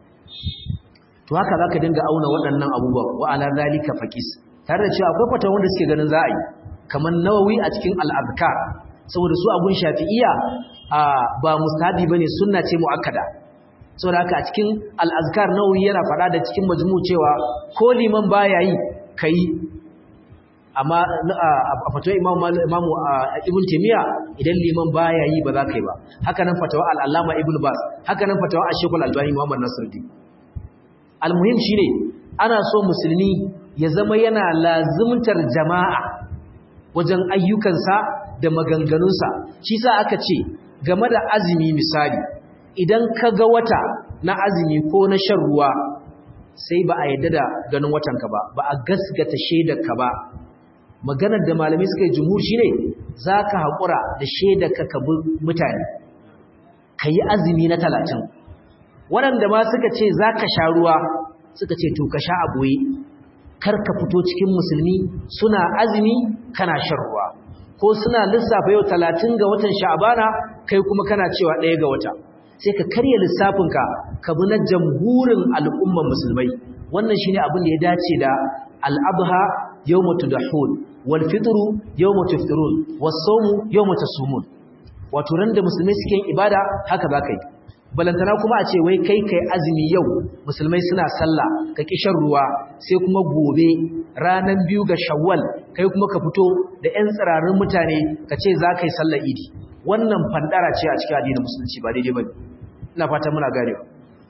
Speaker 1: to haka za ka dinga auna waɗannan abubuwan wa ala zalika faqis tare da cewa akwai fatawa wanda suke ganin za a yi kamar nawawi a cikin al-azkar saboda su abun shafi'iyya ba mustahabi bane sunna ce muakkada saboda haka a cikin al-azkar nawawi yana faɗa da cikin majmu cewa ko liman baya yi kai amma a fatawa imam imamu ibn taymiya idan liman baya yi ba za ka yi ba haka nan fatawa al-allama ibn bas haka nan fatawa ash-shaykh al-albani muhammad nasiruddin al-muhim shine ana so musulmi ya zama yana lazimtar jama'a wajen ayyukansa da maganganunsa shi sa aka ce game da azumi misali idan ka ga wata na azumi ko na shan ruwa sai ba a yadda da ganin watanka ba ba a gasgata shaidarka ba maganar da malamai suka yi jumhur shine za ka haƙura da shaidarka ka bi mutane ka yi azumi na talatin waɗanda ma suka ce za ka sha ruwa suka ce to ka sha a ɓoye kar ka fito cikin musulmi suna azumi kana shan ruwa ko suna lissafa yau talatin ga watan sha'abana kai kuma kana cewa ɗaya ga wata sai ka karya lissafinka ka bi na jamhurin al'umman musulmai wannan shine abin da ya dace da al'abha yawma tudahun wal fitru yawma tuftirun was sawmu yawma tasumun wato ran da musulmai suke yin ibada haka za ka yi balantana kuma a ce wai kai kai azumi yau musulmai suna sallah ka ki shan ruwa sai kuma gobe ranan biyu ga shawwal kai kuma ka fito da ƴan tsirarin mutane ka ce za ka yi sallar idi wannan fandara ce a cikin addinin musulunci ba daidai bane ina fata muna ganewa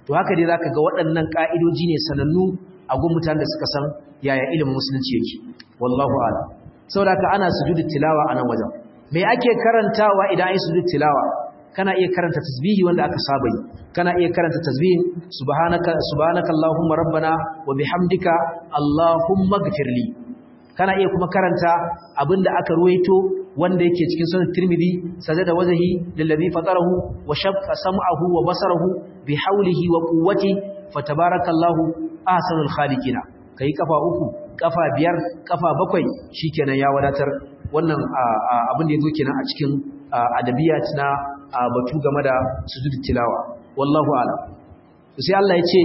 Speaker 1: to haka dai zaka ga waɗannan ka'idoji ne sanannu a gun mutanen da suka san yaya ilimin musulunci yake wallahu a'lam saboda haka ana sujudu tilawa a nan wajen me ake karantawa idan ai sujudu tilawa kana iya karanta tasbihi wanda aka saba yi kana iya karanta tasbihin subhanaka subhanaka allahumma rabbana wa bihamdika allahumma ighfirli kana iya kuma karanta abinda aka ruwaito wanda yake cikin sunan tirmidhi sajada wajhi lillazi fatarahu wa shaqqa sam'ahu wa basarahu bihawlihi wa quwwati fatabarakallahu ahsanul khaliqina kai kafa uku kafa biyar kafa bakwai shikenan ya wadatar wannan abin da yazo kenan a cikin adabiyat na batu game da sujud tilawa wallahu a'lam sai Allah ya ce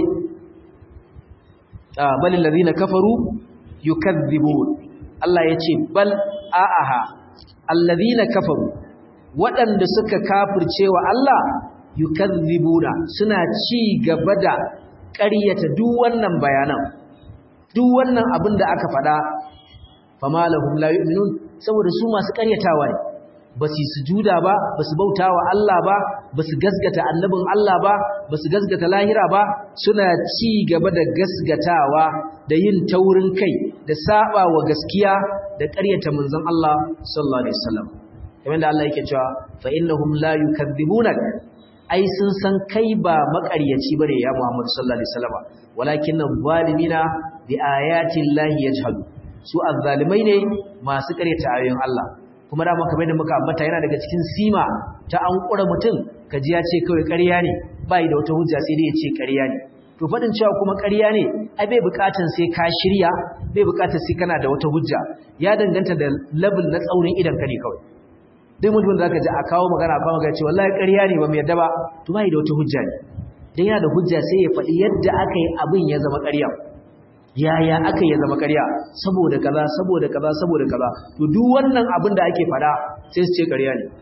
Speaker 1: bal ladina kafaru yukadhibun Allah ya ce bal a'aha alladhina kafaru waɗanda suka kafirce wa Allah yukadhibuna suna ci gaba da ƙaryata duk wannan bayanan duk wannan abin da aka faɗa fama lahum la yu'minun saboda su masu ƙaryatawa ne ba su sujuda ba ba su bauta wa Allah ba ba su gasgata annabin Allah ba ba su gasgata lahira ba suna ci gaba da gasgatawa da yin taurin kai da saba wa gaskiya da ƙaryata manzon Allah sallallahu alaihi wasallam kamar da Allah yake cewa fa innahum la yukadzibunak ai sun san kai ba maƙaryaci bane ya Muhammad sallallahu alaihi wasallam walakin zalimina bi ayati llahi yajhadu su azzalimai ne masu ƙaryata ayoyin Allah kuma da kamar da muka ambata yana daga cikin sima ta an kura mutum kaji ya ce kawai ƙarya ne bai da wata hujja sai dai ya ce ƙarya ne to fadin cewa kuma ƙarya ne ai bai buƙatan sai ka shirya bai buƙatar sai kana da wata hujja ya danganta da level na tsaurin idan ka ne kawai duk mutum da zaka ji a kawo magana a kawo magana ce wallahi ƙarya ne ba mu yadda ba to bai da wata hujja ne dan yana da hujja sai ya faɗi yadda aka yi abin ya zama ƙarya yaya aka yi zama ƙarya saboda kaza saboda kaza saboda kaza to duk wannan abin da ake fada sai su ce ƙarya ne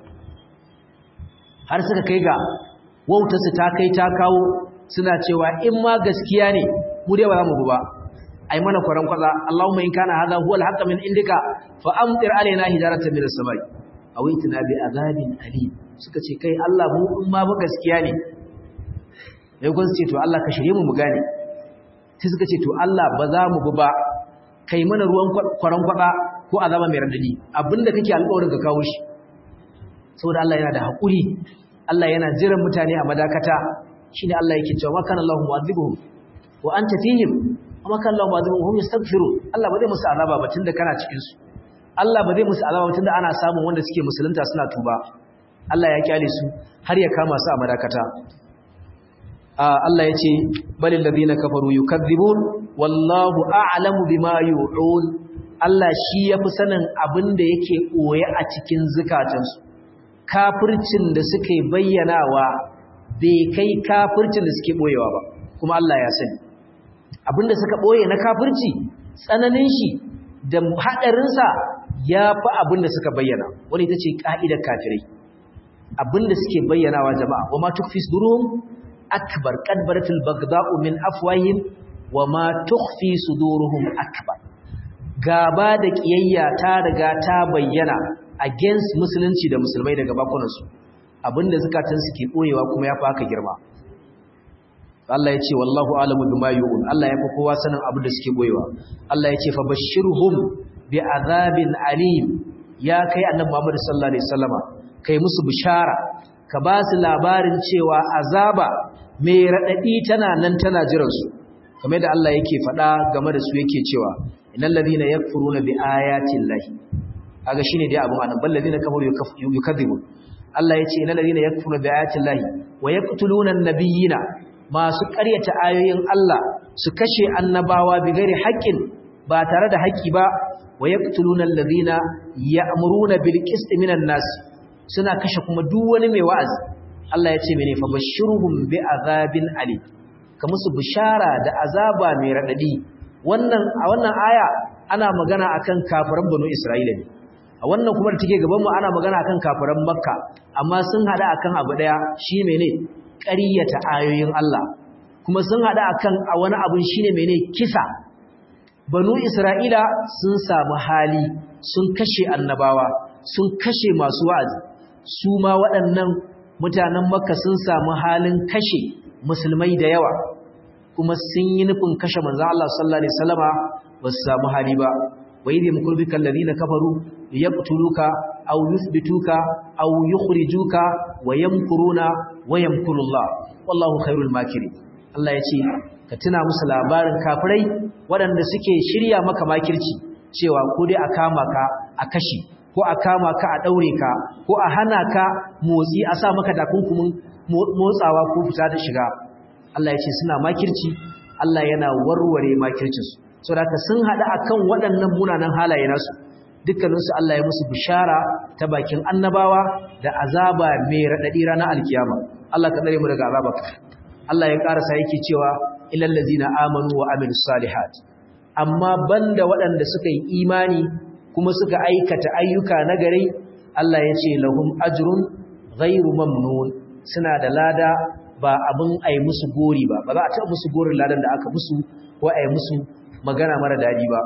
Speaker 1: har suka kai ga wautarsu ta kai ta kawo suna cewa in ma gaskiya ne mu dai ba za mu ba ai mana kwaran kwaza Allahumma in kana hadha huwa al-haqq min indika fa amtir alaina hijaratan min as-samai aw itina bi azabin alim suka ce kai Allah mu in ma ba gaskiya ne sai kun ce to Allah ka shirye mu mu gane sai suka ce to Allah ba za mu bi ba kai mana ruwan kwaran kwaba ko azaba mai radadi abinda kake alƙawarin ka kawo shi saboda Allah yana da haƙuri Allah yana jiran mutane a madakata shine Allah yake cewa wa kana Allahu mu'adhibuhum wa anta fihim amma kana Allahu mu'adhibuhum hum yastaghfirun Allah ba zai musu azaba ba tunda kana cikin su Allah ba zai musu azaba ba tunda ana samun wanda suke musulunta suna tuba Allah ya kyale su har ya kama su a madakata Allah ya ce balil ladina kafaru yukadzibun wallahu a'lamu bima yu'un Allah shi yafi sanin abin da yake koye a cikin zukatansu kafircin da suke bayyanawa bai kai kafircin da suke boyewa ba kuma Allah ya sani abinda suka boye na kafirci tsananin shi da hadarinsa yafi abinda suka bayyana wani ita ce ka'idar kafirai abinda suke bayyanawa jama'a wa ma tukfi sudurum akbar qad baratil baghda'u min afwahihim wa ma tukhfi suduruhum akbar gaba da kiyayya ta riga ta bayyana against musulunci da musulmai daga bakunansu abinda zakatun suke boyewa kuma ya faka girma Allah ya ce wallahu alamu bima yu'un Allah ya fi kowa sanin abin da suke boyewa Allah ya ce fa bashirhum bi azabin alim ya kai annabi Muhammad sallallahu alaihi wasallama kai musu bishara ka ba su labarin cewa azaba mai radadi tana nan tana jiran su kamar da Allah yake faɗa game da su yake cewa innal ladina yakfuruna bi ayati llahi kaga shine dai abun anan bal ladina kafaru yukadhibun Allah yace innal ladina yakfuruna bi ayati llahi wa yaqtuluna an-nabiyina masu ƙaryata ayoyin Allah su kashe annabawa bi ghairi haqqin ba tare da haƙƙi ba wa yaqtuluna alladhina ya'muruna bil qisti minan nas suna kashe kuma duk wani mai wa'azi Allah yace mene fa bashirhum bi azabin alim ka musu bishara da azaba mai radadi wannan a wannan aya ana magana akan kafiran banu Isra'ila ne a wannan kuma da take gaban mu ana magana akan kafiran Makka amma sun hada akan abu daya shi mene ƙaryata ayoyin Allah kuma sun hada akan a wani abun shine mene kisa banu Isra'ila sun samu hali sun kashe annabawa sun kashe masu wa'azi su ma waɗannan mutanen Makka sun samu halin kashe musulmai da yawa kuma sun yi nufin kashe manzo Allah sallallahu alaihi wasallama ba su samu hali ba wa idh yamkuru bika alladhina kafaru liyaqtuluka aw yuthbituka aw yukhrijuka wa yamkuruna wa yamkuru Allah wallahu khairul makirin Allah ya ce ka tuna musu labarin kafirai waɗanda suke shirya maka makirci cewa ko dai a kama ka a kashi ko a kama ka a ɗaure ka ko a hana ka motsi a sa maka takunkumin motsawa ko fita da shiga Allah ya ce suna makirci Allah yana warware makircinsu saboda sun haɗu akan waɗannan munanan halaye nasu dukkaninsu Allah ya musu bishara ta bakin annabawa da azaba mai raɗaɗi ranar alkiyama Allah ka tsare mu daga azaba Allah ya ƙarasa yake cewa ilal ladzina amanu wa amilus salihat amma banda waɗanda suka yi imani kuma suka aikata ayyuka nagari Allah ya ce lahum ajrun ghairu mamnun suna da lada ba abin ai musu gori ba ba za a taɓa musu gorin ladan da aka musu ko ai musu magana mara daɗi ba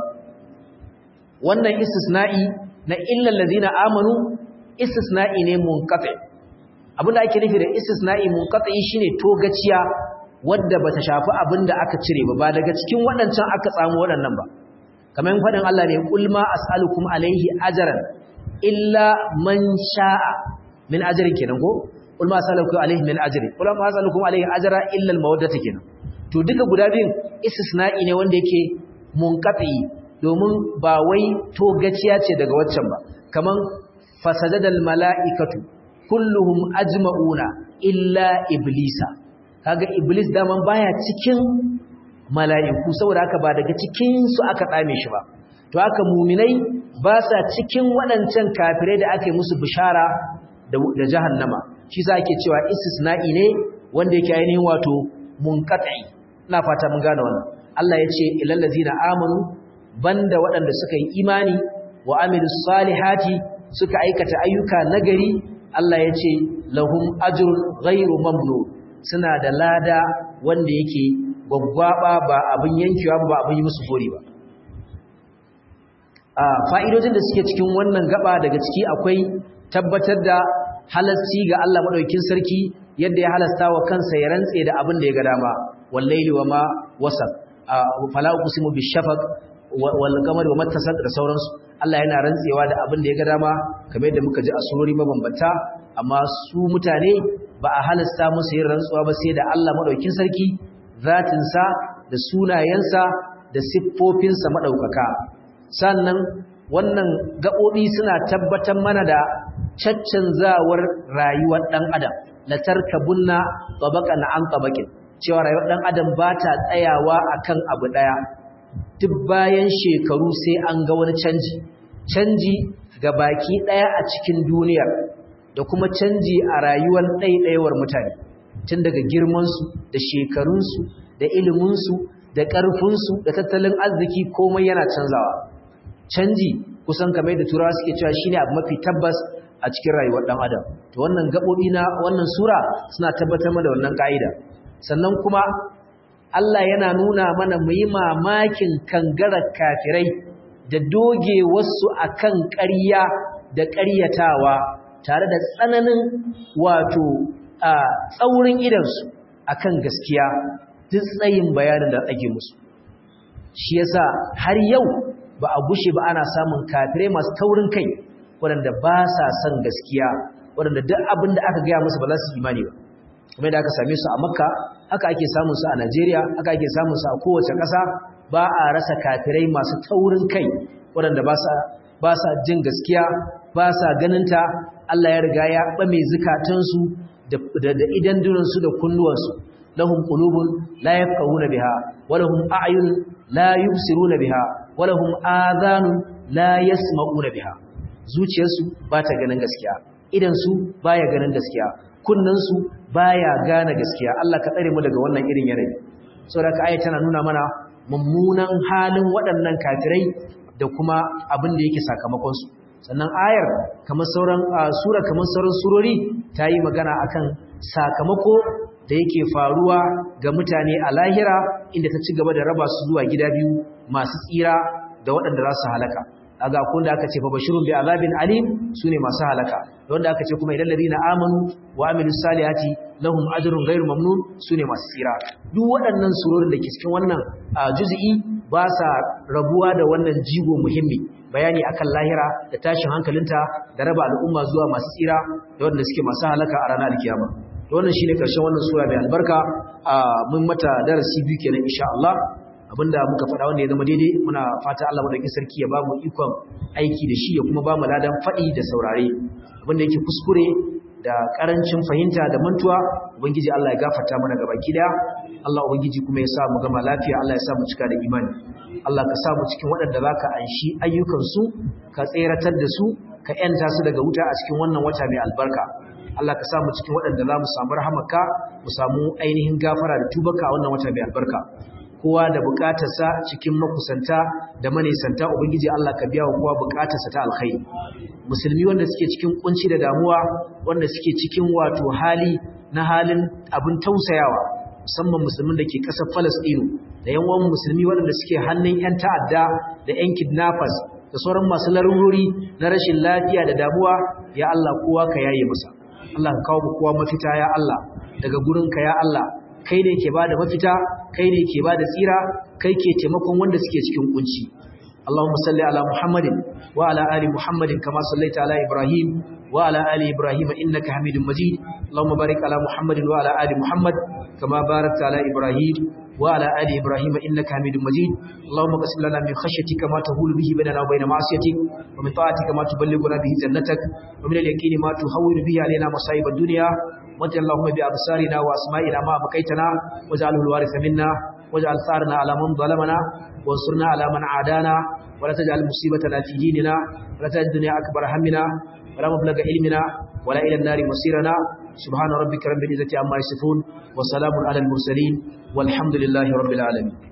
Speaker 1: wannan istisna'i na illal ladzina amanu istisna'i ne munqati abinda ake nufi da istisna'i munqati shine togaciya wadda bata shafi abinda aka cire ba ba daga cikin waɗancan aka samu waɗannan ba kamar faɗin Allah ne kul ma as'alukum alaihi ajran illa man sha'a min ajrin kenan ko kul ma as'alukum alaihi min ajri kul ma as'alukum alaihi ajra illa al mawaddata kenan to duka guda biyun istisna'i ne wanda yake munqati domin ba wai togaciya ce daga waccan ba kaman fasajadal mala'ikatu kulluhum ajma'una illa iblisa kaga iblis daman baya cikin mala'iku saboda haka ba daga cikin su aka tsame shi ba to haka muminai ba sa cikin waɗancan kafirai da aka yi musu bishara da, da jahannama shi sa ake cewa istisna'i ne wanda yake ainihin wato munqati ina fata mun gane wannan Allah ya ce ilal ladzina amanu banda waɗanda suka yi imani wa amilus salihati suka aikata ayyuka nagari Allah ya ce lahum ajrun ghairu mamnun suna da lada wanda yake gwaggwaba ba abin yankewa ba abin yi musu gori ba a fa'idojin da suke cikin wannan gaba daga ciki akwai tabbatar da halasci ga Allah madaukakin sarki yadda ya halasta wa kansa ya rantse da abin da ya ga dama wallaili wa ma wasaq fala uqsimu bishafaq wal qamari wa mattasaq da sauransu Allah yana rantsewa da abin da ya ga dama kamar yadda muka ji a surori mabambanta amma su mutane ba a halasta musu yin rantsuwa ba sai da Allah madaukakin sarki zatinsa da sunayensa da siffofinsa madaukaka sannan wannan gaɓoɓi suna tabbatar mana da caccanzawar rayuwar ɗan adam la tarkabunna tabaqan an tabaqin cewa rayuwar ɗan adam ba ta tsayawa akan abu ɗaya duk bayan shekaru sai an ga wani canji canji ga baki ɗaya a cikin duniyar da kuma canji a rayuwar ɗaiɗaiwar mutane tun daga girmansu da shekarunsu da iliminsu da ƙarfinsu da tattalin arziki komai yana canzawa canji kusan kamar da turawa suke cewa shine abu mafi tabbas a cikin rayuwar ɗan adam to wannan gaɓoɓi na wannan sura suna tabbatar mana da wannan ƙa'ida sannan kuma Allah yana nuna mana mu yi mamakin kangarar kafirai da doge wasu akan ƙarya da ƙaryatawa tare da tsananin wato a tsaurin idansu akan gaskiya duk tsayin bayanin da ake musu shi yasa har yau ba a gushe ba ana samun kafirai masu taurin kai waɗanda ba sa son gaskiya waɗanda duk abin da aka gaya musu ba za su imani ba kuma da aka same su a makka haka ake samun su a najeriya haka ake samun su a kowace ƙasa ba a rasa kafirai masu taurin kai waɗanda ba sa jin gaskiya ba sa ganinta Allah ya riga ya ɓame zukatansu da idan dunansu da kunnuwansu lahum qulubun la yafqahuna biha wa lahum a'yun la yubsiruna biha wa lahum adhanun la yasma'una biha zuciyarsu ba ta ganin gaskiya idan su baya ganin gaskiya kunnan su baya gane gaskiya Allah ka tsare mu daga wannan irin yanayi saboda ka tana nuna mana mummunan halin waɗannan kafirai da kuma abin da yake sakamakon su sannan ayar kamar sauran sura kamar sauran surori ta yi magana akan sakamako da yake faruwa ga mutane a lahira inda ta ci gaba da raba su zuwa gida biyu masu tsira da waɗanda za su halaka aga kun da aka ce fa bashirun bi azabin alim sune masu halaka wanda aka ce kuma idan ladina amanu wa amilus salihati lahum ajrun ghairu mamnun sune masu tsira duk waɗannan surorin da ke cikin wannan juz'i ba sa rabuwa da wannan jigo muhimmi bayani akan lahira da tashin hankalinta da raba al'umma zuwa masu tsira da wanda suke masu halaka a ranar alkiyama wannan shine karshen wannan sura mai albarka mun mata darasi biyu kenan insha Allah abinda muka faɗa wanda ya zama daidai muna fata Allah madaukakin sarki ya bamu ikon aiki da shi ya kuma bamu ladan faɗi da saurare abinda yake kuskure da karancin fahimta da mantuwa ubangiji Allah ya gafarta mana gaba kida Allah ubangiji kuma ya sa mu gama lafiya Allah ya sa mu cika da imani Allah ka sa mu cikin waɗanda zaka anshi ayyukan su ka tseratar da su ka yanta su daga wuta a cikin wannan wata mai albarka Allah ka sa mu cikin waɗanda za mu samu rahamaka mu samu ainihin gafara da tubaka a wannan wata mai albarka kowa da bukatarsa cikin makusanta da manisanta ubangiji Allah ka biya wa kowa bukatarsa ta alkhairi musulmi wanda suke cikin kunci da damuwa wanda suke cikin wato hali na halin abin tausayawa musamman musulmin da ke ƙasar Falastinu da yawan musulmi waɗanda suke hannun 'yan ta'adda da 'yan kidnappers da sauran masu larurori na rashin lafiya da damuwa ya Allah kowa ka yaye masa Allah ka kawo kowa mafita ya Allah daga gurinka ya Allah kai ne ke bada mafita kai ne ke bada tsira kai ke taimakon wanda suke cikin kunci Allahumma salli ala Muhammadin wa ala ali Muhammadin kama sallaita ala Ibrahim wa ala ali Ibrahim innaka Hamidum Majid Allahumma barik ala Muhammadin wa ala ali Muhammad kama barakta ala Ibrahim wa ala ali Ibrahim innaka Hamidum Majid Allahumma qasim lana min khashyatika ma tahulu bihi bainana wa bain ma'siyatik wa min ta'atika ma tuballighuna bihi jannatak wa min al-yaqini ma tuhawwilu bihi alaina masa'ib ad-dunya وجل اللهم بأبصارنا وأسمائنا ما بقيتنا واجعله الوارث منا واجعل ثارنا على من ظلمنا وانصرنا على من عادانا ولا تجعل مصيبتنا في ديننا ولا تجعل الدنيا أكبر همنا ولا مبلغ علمنا ولا إلى النار مصيرنا سبحان ربك رب العزة عما يصفون وسلام على المرسلين والحمد لله رب العالمين